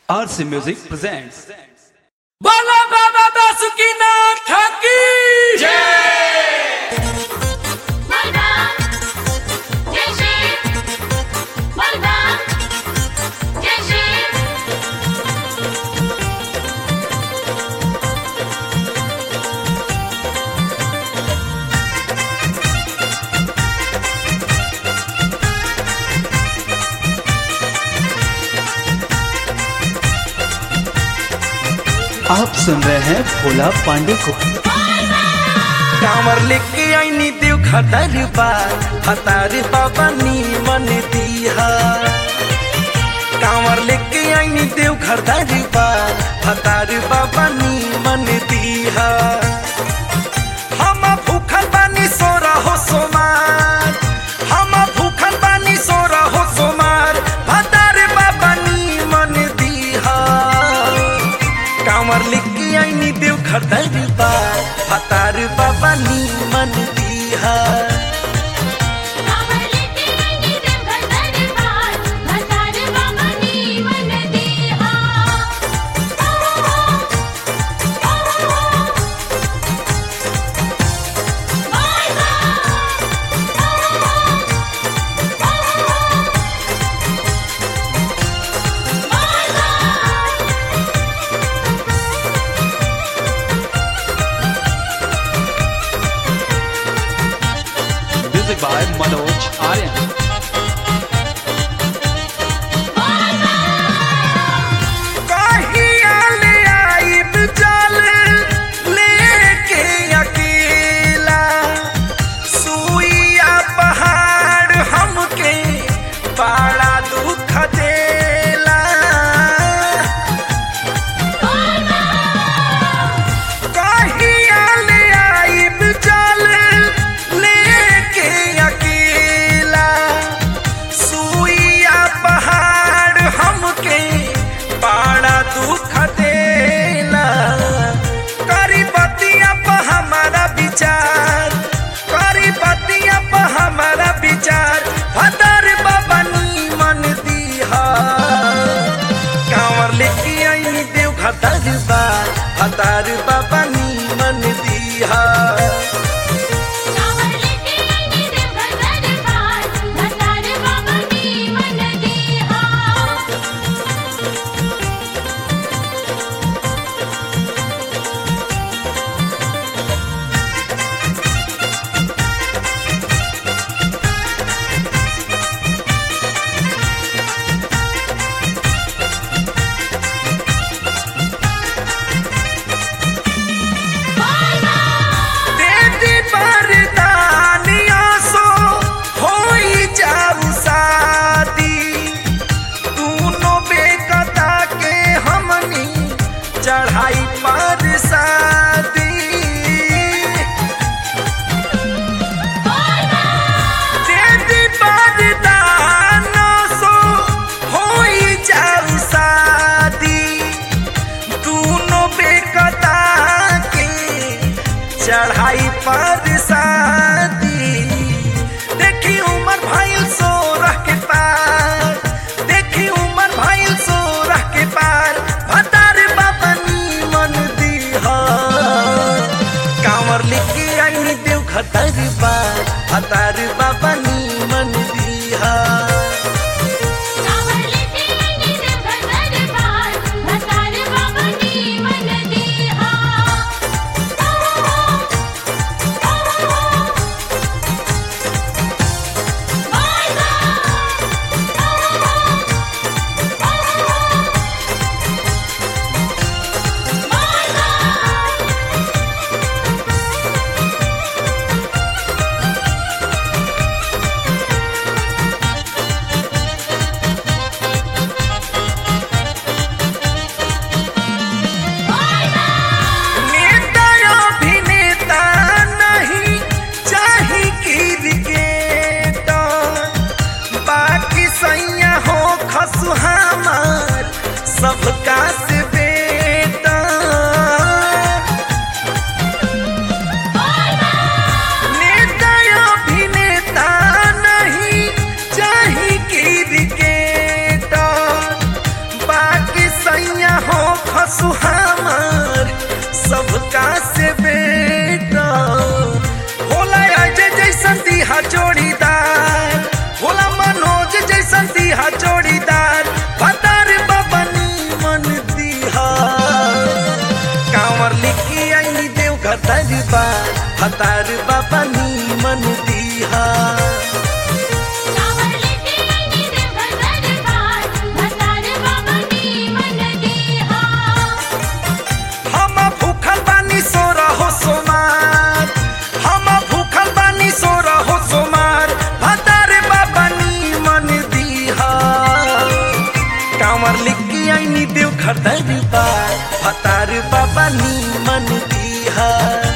RC Music presents बोलो बाबा बासुकीनाथ की Malva, Jerzy, Malva, Jerzy. आप सुन रहे हैं भोला पांडे को कांवर लेके आईनी देव खतर बार हतार बाबा नीमन दीहा कांवर लेके आईनी देव खतर बार हतार बाबा नीमन दीहा हम भूखल बानी सो रहो सोमार हम भूखल बानी सो रहो सोमार हतार बाबा नीमन दीहा कांवर लेके आईनी देव खतर बार हतार बाबा नीमन दीहा कांवर लेके आईनी देवघर दरबार, भतार बाबा नीमन दीहा। म्यूजिक बाय मनोज आर्यन कहिया ले आइब जल लेके अकेला सुइया पहाड़ हमके बड़ा दुख देला कहिया ले आइब जल लेके अकेला सुइया पहाड़ हमके बड़ा दुख देला करी बतिया पर हमारा विचार करी बतिया पर हमारा विचार हदर बाबा नीमन दीहा कांवर लेके आई देव खतर बार हतार बाबा नीमन दीहा कांवर लेके आईनी देवघर दरबार, भतार बाबा नीमन दीहा। देवी वरदानिया सो होई जाऊ शादी दूनो बेकता के हमनी चढ़ाई पर शादी देवी वरदाना सो होई जाऊ शादी दूनो बेकता के चढ़ाई पर शादी देखी उमर भाई सो रह के पार देखी उमर भाई सो रह के पार भतार बाबा नीमन दीहा कांवर लेके आई देव खतर बार भतार बाबा नीमन दीहा कांवर लेके आईनी देवघर दरबार, भतार बाबा नीमन दीहा। नेता अभिनेता नहीं चाही क्रिकेटर बाकी सैया हो खसु हमार सबका से बेटा नेता अभिनेता नहीं चाही क्रिकेटर बाकी सैया सुहामर सबका से बेटा होला अजय जैसन दिहा जोड़ीदार होला मनोज जैसन दिहा जोड़ीदार भतार बबनी मन दिहा कांवर लिखी आई देव घर दरबार भतार बबनी मन दिहा कांवर लेके आई देवघर दरबार भतार बाबा नी मन दीहा हम भूखल बानी सो रहो सोमार हम भूखल बानी सो रहो सोमार भतार बाबनी मन दीहा कांवर लिखी आई देव घर दरबार भतार बाबनी मन दीहा